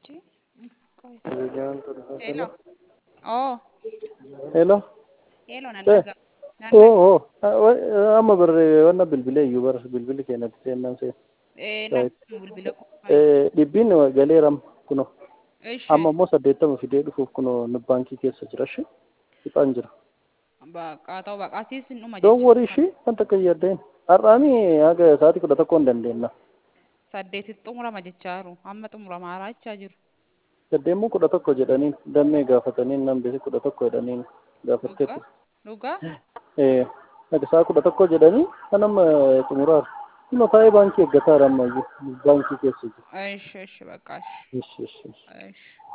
Achi. Qoy. Hiriyyaan ture. Hello. Oh, Hello. hello nan Eh. dhaga. Nan Oo, oo. Amma barree wanna bilbilee iyyuu bara bilbilli keenyatti seennan seen. Eh, Right. nan bilbila koo. Eh, Dhibbiin galeeram kuno. Ishi. Amma immoo saddeettama fidee dhufuuf kuno nu baankii keessa jira shi. Ixaan jira. Baqa ta'u baqaatii sin dhuma Don't worry shi wanta akka yaaddain. Har'aanii haga sa'aatii kudha tokkoon dandeenya. Saddeetitti xumurama jechaa jiru. Amma xumuramaa jechaa jiru. Saddeemmoo kudha tokko jedhaniin dammee gaafataniin nan beeku kudha tokko jedhaniin gaafatteetti. Dhugaa? Dhugaa? Eh, haga sa'a kudha tokko jedhanii kan amma xumuraar. Kuma taa'ee baankii eeggataa amma iyyuu baankii keessa jiru. Ishi, ishi, baqaa ishi. Ishi, ishi, ishi. Ishi.